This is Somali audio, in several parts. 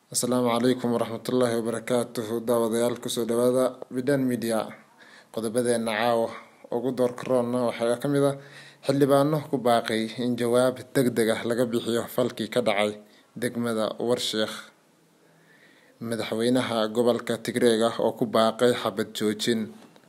asalaamu calaykum waraxmatullaahi wabarakaatuhu daawadayaal kusoo dhawaada bidan media qodobadeena caawa ugu doorka roonna waxaa ka mid a xildhibaano ku baaqay in jawaab deg deg ah laga bixiyo falkii ka dhacay degmada warsheekh madaxweynaha gobolka tigreega oo ku baaqay xabad joojin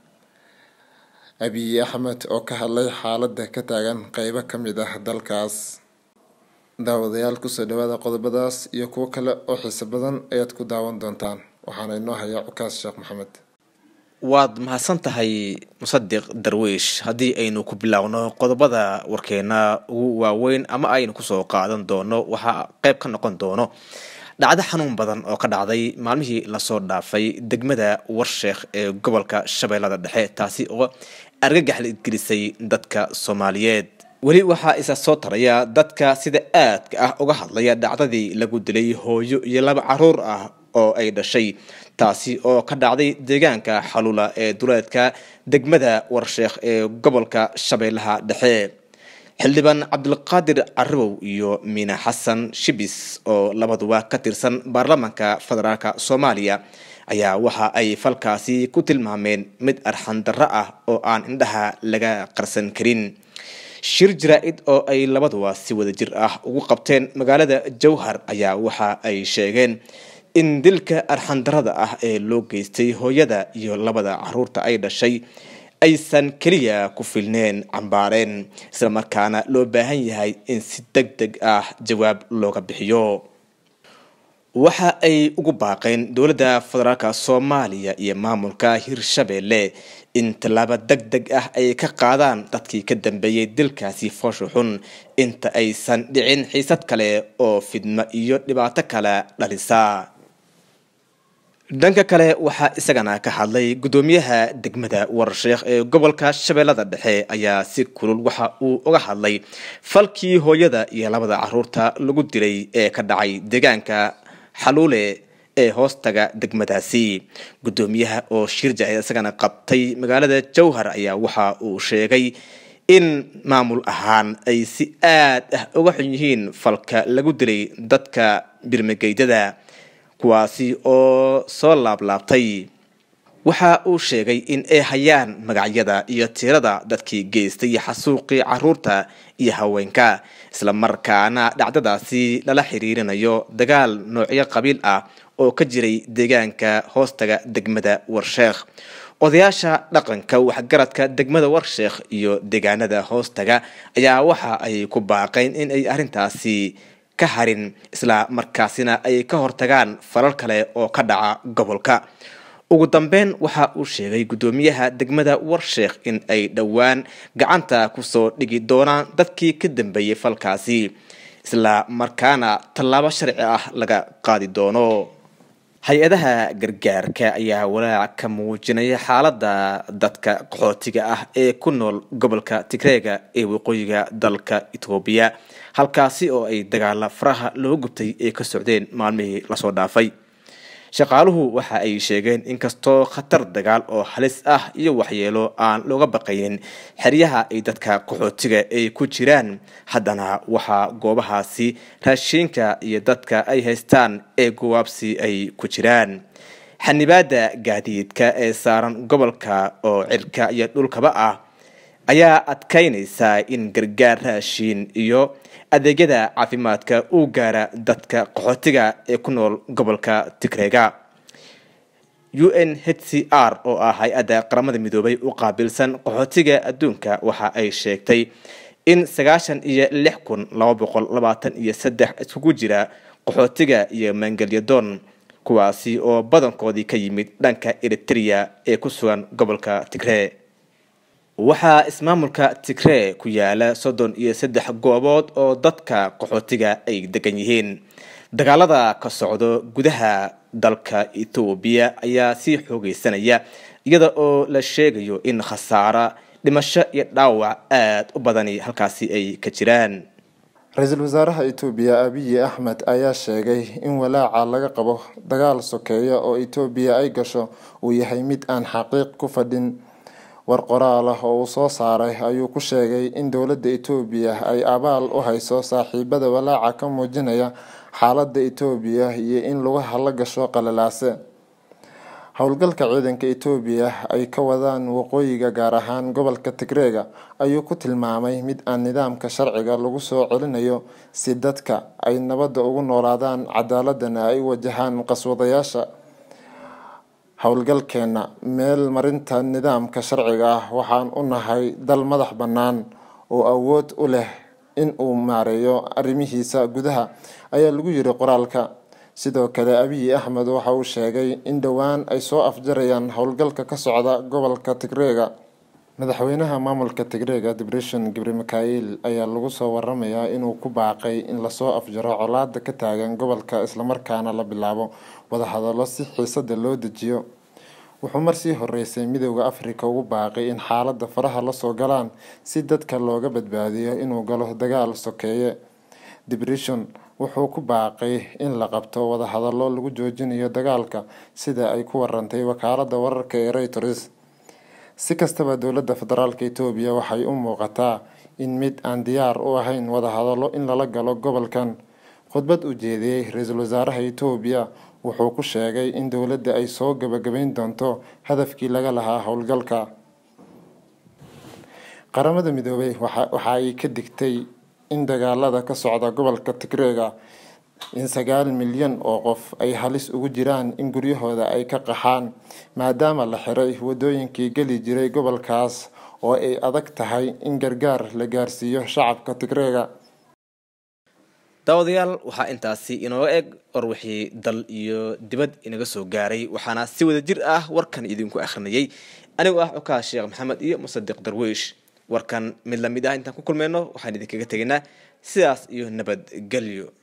abiy axmed oo ka hadlay xaalada ka taagan qeybo ka mid ah dalkaas daawadayaal kusoo dhawaada qodobadaas iyo kuwo kale oo xiiso badan ayaad ku daawan doontaan waxaana inoo hayaa cukaas sheekh maxamed waad mahadsan tahay musadiq darwiish haddii aynu ku biloawno qodobada warkeena ugu waaweyn ama aynu kusoo qaadan doono waxaa qeyb ka noqon doono dhacdo xanuun badan oo ka dhacday maalmihii lasoo dhaafay degmada warsheekh ee gobolka shabeellada dhexe taasi oo argagax la idgelisay dadka soomaaliyeed weli waxaa isa soo taraya dadka sida aadka ah uga hadlaya dhacdadii lagu dilay hooyo iyo laba caruur ah oo ay dhashay taasi oo ka dhacday deegaanka xaluula ee duleedka degmada warsheekh ee gobolka shabeellaha dhexe xildhibaan cabdulqaadir carabow iyo miina xasan shibis oo labaduba ka tirsan baarlamaanka federaalk soomaaliya ayaa waxa ay falkaasi ku tilmaameen mid arxandarro ah oo aan indhaha laga qarsan karin shir jaraa-id oo ay labaduba si wada jir ah ugu qabteen magaalada jowhar ayaa waxa ay sheegeen in dilka arxandarada ah ee loo geystay hooyada iyo labada caruurta ay dhashay aysan keliya ku filneen cambaareen isla markaana loo baahan yahay in si deg deg ah jawaab looga bixiyo waxa ay ugu baaqeen dowladda federaalk soomaaliya iyo maamulka hirshabeelle in tallaabo deg deg ah ay ka qaadaan dadkii ka dambeeyey dilkaasi foosha xun inta aysan dhicin xiisad kale oo fidmo iyo dhibaato kale dhalisa dhanka kale waxaa isagana ka hadlay guddoomiyaha degmada warsheekh ee gobolka shabeellada dhexe ayaa si kulul waxa uu uga hadlay falkii hooyada iyo labada caruurta lagu dilay ee ka dhacay deegaanka xaluule ee hoostaga degmadaasi guddoomiyaha oo shir jacid isagana qabtay magaalada jowhar ayaa waxa uu sheegay in maamul ahaan ay si aad ah uga xun yihiin falka lagu dilay dadka birmageydada kuwaasi oo soo laablaabtay waxa uu sheegay in ay hayaan magacyada iyo tirada dadkii geystay xasuuqii caruurta iyo haweenka isla markaana dhacdadaasi lala xiriirinayo dagaal noocyo qabiil ah oo ka jiray deegaanka hoostaga degmada warsheekh odayaasha dhaqanka waxgaradka degmada warsheekh iyo deegaanada hoostaga ayaa waxa ay ku baaqeen in ay arrintaasi ka harin isla markaasina ay ka hortagaan falal kale oo ka dhaca gobolka ugu dambeyn waxa uu sheegay guddoomiyaha degmada warsheekh in ay dhowaan gacanta kusoo dhigi doonaan dadkii ka dambeeyey falkaasi isla markaana tallaabo sharci ah laga qaadi doono hay-adaha gargaarka ayaa walaac ka muujinaya xaalada dadka qaxootiga ah ee ku nool gobolka tigreega ee waqooyiga dalka etoobiya halkaasi oo ay dagaala faraha loo gubtay ee ka socdeen maalmihii lasoo dhaafay shaqaaluhu waxa ay sheegeen inkastoo khatar dagaal oo halis ah iyo waxyeelo aan looga baqaynin xeryaha ay dadka qaxootiga ay ku jiraan haddana waxaa goobahaasi raashiinka iyo dadka ay haystaan ee gowaabsi ay ku jiraan xanibaada gaadiidka ee saaran gobolka oo cirka iyo dhulkaba ah ayaa adkaynaysaa in gargaar raashiin iyo adeegyada caafimaadka uu gaara dadka qaxootiga ee ku nool gobolka tigreega u n h c r oo ah hay-adda qaramada midoobay u qaabilsan qaxootiga adduunka waxa ay sheegtay in sagaashan iyo lix kun laba boqol labaatan iyo saddex iskugu jira qaxootiga iyo maangelyadoon kuwaasi oo badankoodii ka yimid dhanka eritrea ee ku sugan gobolka tigree waxaa ismaamulka tigree ku yaala soddon iyo saddex goobood oo dadka qaxootiga ay degan yihiin dagaalada ka socdo gudaha dalka etoobiya ayaa sii xoogeysanaya iyada oo la sheegayo in khasaara dhimasho iyo dhaawac aada u badani halkaasi ay ka jiraan ra-iisul wasaaraha etoobiya abiyi axmed ayaa sheegay in walaaca laga qabo dagaal sokeeya oo etoobiya ay gasho uu yahay mid aan xaqiiq ku fadhin war qoraal ah oo uu soo saaray ayuu ku sheegay in dowladda etoobiya ay abaal u hayso saaxiibada walaaca ka muujinaya xaaladda etoobiya iyo in lugaha la gasho qalalaase howlgalka ciidanka etoobiya ay ka wadaan waqooyiga gaar ahaan gobolka tigreega ayuu ku tilmaamay mid aan nidaamka sharciga lagu soo celinayo si dadka ay nabadda ugu noolaadaan cadaaladana ay u wajahaan qaswadayaasha howlgalkeena meel marinta nidaamka sharciga ah waxaan u nahay dal madax bannaan oo awood u leh in uu maareeyo arrimihiisa gudaha ayaa lagu yiri qoraalka sidoo kale abiy axmed waxa uu sheegay in dhowaan ay soo afjarayaan howlgalka ka socda gobolka tigreega madaxweynaha maamulka tigreega debression gibre mikail ayaa lagu soo waramayaa inuu ku baaqay in lasoo afjaro colaada ka taagan gobolka islamarkaana la bilaabo wadahadalo si xiisada loo dejiyo wuxuu marsii horeysay midooda africa ugu baaqay in xaalada faraha lasoo galaan si dadka looga badbaadiyo inuu galo dagaal sokeeye debression wuxuu ku baaqay in la qabto wadahadalo lagu joojinayo dagaalka sida ay ku warantay wakaalada wararka ee reuters si kastaba dowladda federaalk etoobiya waxay u muuqataa in mid aan diyaar u ahayn wadahadalo in lala galo gobolkan khudbad u jeediyey ra-iisul wasaaraha etoobiya wuxuu ku sheegay in dowladda ay soo gabagabeyn doonto hadafkii laga lahaa howlgalka qaramada midoobay waxa ay ka digtay in dagaalada ka socda gobolka tigreega in sagaal milyan oo qof ay halis ugu jiraan in guryahooda ay ka qaxaan maadaama la xiray wadooyinkii geli jiray gobolkaas oo ay adag tahay in gargaar la gaarsiiyo shacabka tigreega daawadayaal waxaa intaasi inooga eg war wixii dal iyo dibad inaga soo gaaray waxaana si wada jir ah warkan idinku akhrinayay anigoo ah cukaa sheekh maxamed iyo musadiq darwiish warkan mid lamid ah intaan ku kulmeyno waxaan idinkaga tegaynaa sidaas iyo nabadgelyo